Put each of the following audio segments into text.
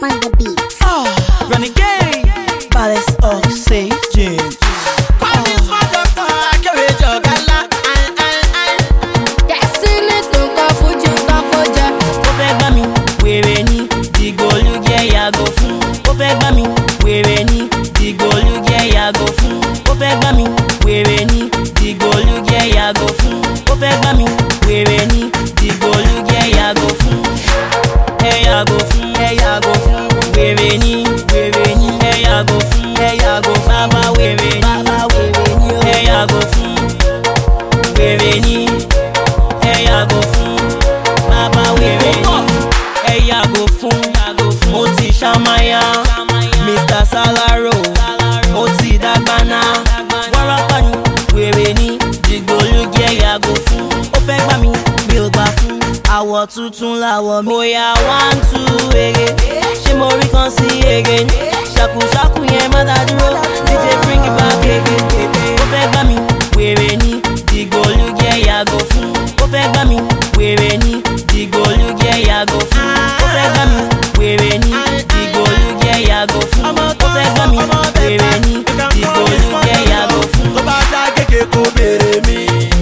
on the beat. Renegade, Palace Oxygen. Destiny tó ń kọ fújì tán kó jẹ. Ó fẹ́ gbá mi, wèrè ni, dìgbòlúgẹ́ yàgò fún. Ó fẹ́ gbá mi, wèrè ni, dìgbòlúgẹ́ yàgò fún. Ó fẹ́ gbá mi, wèrè ni, dìgbòlúgẹ́ yàgò fún. Ó fẹ́ gbá mi, wèrè ni, dìgbòlúgẹ́ yàgò fún. Ẹ yàgò fún, ẹ yàgò fún. Wèrè ni, wèrè ni, ẹ yàgò fún, ẹ yàgò fún. Bàbá wèrè ni, bàbá wèrè ni, ẹ yàgò fún. Wèrè ni, ẹ yàgò fún. Bàbá wèrè ni, ẹ yàgò fún. Mo ti ṣàmáyà, Mr. Salaro, ó ti dàgbàna. Wárápá ni, wèrè ni, dìgbòlúgẹ́ yàgò fún. Ó fẹ́ gbá mi, mi ò gbà fún. Àwọ̀ tuntun làwọ̀ mi. Bóyá one two ege, ṣé mo rí kan sí ege? Ṣàkùṣàkù yẹn má dá dúró, DJ bring it back ege. Ó fẹ́ gbá mi, wèrè ni, dìgbòlúgẹ́ yàgò fún. Ó fẹ́ gbá mi, wèrè ni, dìgbòlúgẹ́ yàgò fún. Ó fẹ́ gbá mi, wèrè ni, dìgbòlúgẹ́ yàgò fún. Ó fẹ́ gbá mi, wèrè ni, dìgbòlúgẹ́ yàgò fún. tó bá dá gègé kó béèrè mi.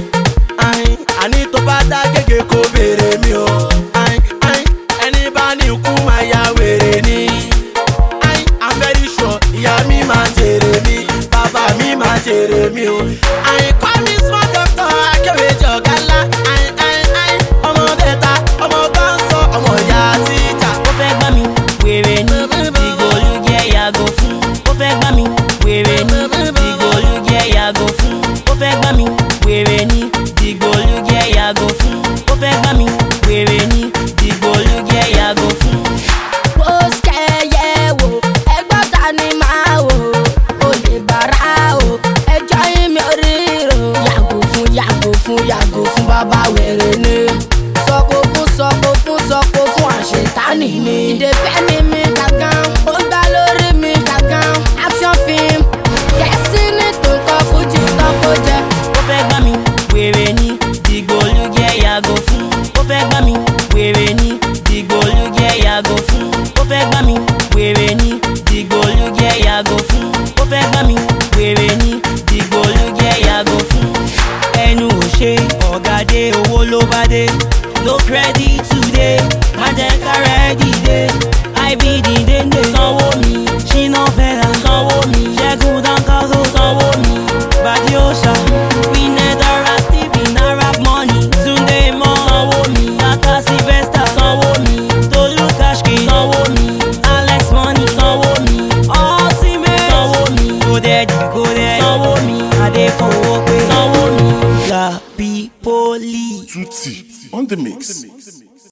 Ayin, àní tó bá dá gègé kó béèrè mi o. Ayin, ayin, ẹni bá ní ikú máa ya wèrè ni. Ayin, I'm very sure ìyá mi máa jèrè mi, bàbá mi máa jèrè mi o. Ayin, call me small doctor, akéwì jọ̀gá ńlá. Ayin, ayin, ayin, ọmọ bẹ́ta, ọmọ bá ń sọ, ọmọ ìyá tíjà. ó fẹ́ gbá mi wèrè ni dìgbòlúgẹ́ yàgò fún ó fẹ́ gbá mi wèrè ni dìgbòlúgẹ́ yàgò fún ó fẹ́ gbá mi wèrè ni dìgbòlúgẹ́ yàgò fún ó fẹ́ gbá mi wèrè ni dìgbòlúgẹ́ yàgò fún. Ó ṣẹ̀yẹ̀ wò, ẹgbọ́n ta ni máa wò? Olè bàrà o, ẹjọ́ yín mi ò ríro. Yàgò fún yàgò fún yàgò fún bàbá wèrè ni. Sọ̀kò fún sọ̀kò fún sọ̀kò fún àṣetánì ni. Ìdèfẹ́ ni mi gàgán, ó ń gbá lórí mi gàgán. Action film, Destiny tó ń kọ fújì tán kó jẹ. ó fẹ́ gbá mi wèrè ni dìgbòlúgẹ́ yàgò fún ó fẹ́ gbá mi wèrè ni dìgbòlúgẹ́ yàgò fún ó fẹ́ gbá mi wèrè ni dìgbòlúgẹ́ yàgò fún ó fẹ́ gbá mi wèrè ni dìgbòlúgẹ́ yàgò fún. ẹnu ò ṣe ọ̀gádé owó ló bá dé no credit today má jẹ́ kára ẹ̀ dìde ibd dénde sanwó mi ṣínà fẹ́ra sanwó mi ṣẹ́gun dáńkáró sanwó mi bàdí òòṣà winedara stephen arab money túnde mọ́ sanwó mi kaka sylvester sanwó mi tolu kashki sanwó mi alex money sanwó mi ultimate sanwó mi kódẹ́ẹ̀dì kódẹ́ẹ̀ sanwó mi adéfowópé sanwó mi la pípólì. Tutti on the mix.